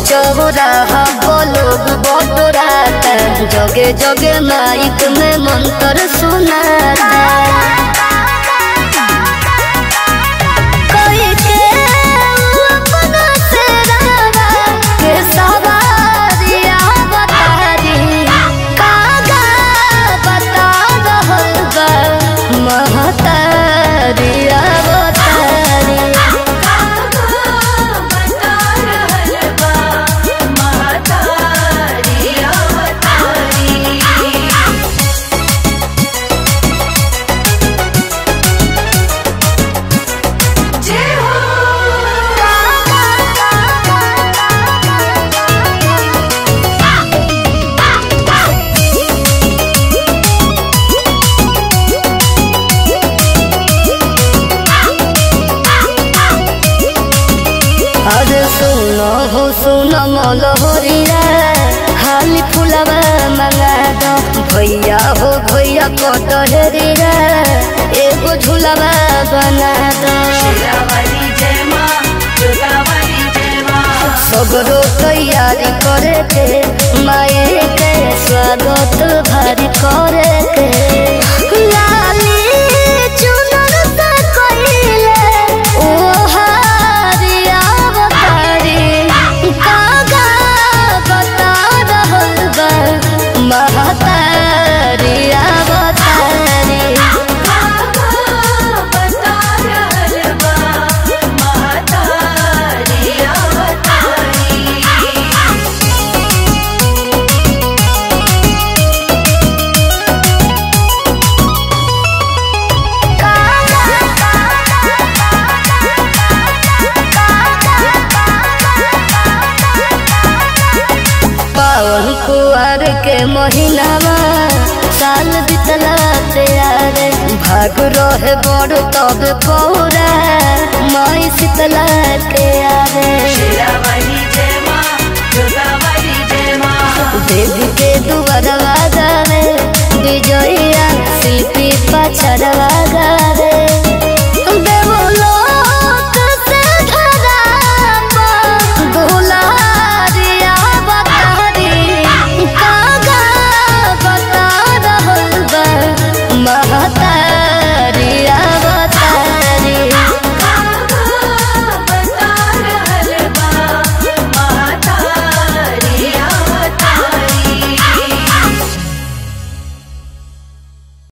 चौराहा लोग बटोराता जगे जगे माइक में मंत्र सुनाता कोई के अपना सेरावा के सवारिया बतारी कागा बता रहल बा महतारिया बतारी अरे सुनो हो सुनो मोलहरिया हाली फुलवा मंगा दो भैया हो भैया कटहरिया एगो झुलवा बना दो सगरो तैयारी करे के माए के स्वागत भारी करे के लाली चुनर से कइले ओ हारिया बतारी कागा बता रहल बा महतारिया बतारी पावन कुआर के महीनावा साल बितला तैयार भाग रहे बड़ तब पौरा माई शीतला के आरे देवी के दुआरवा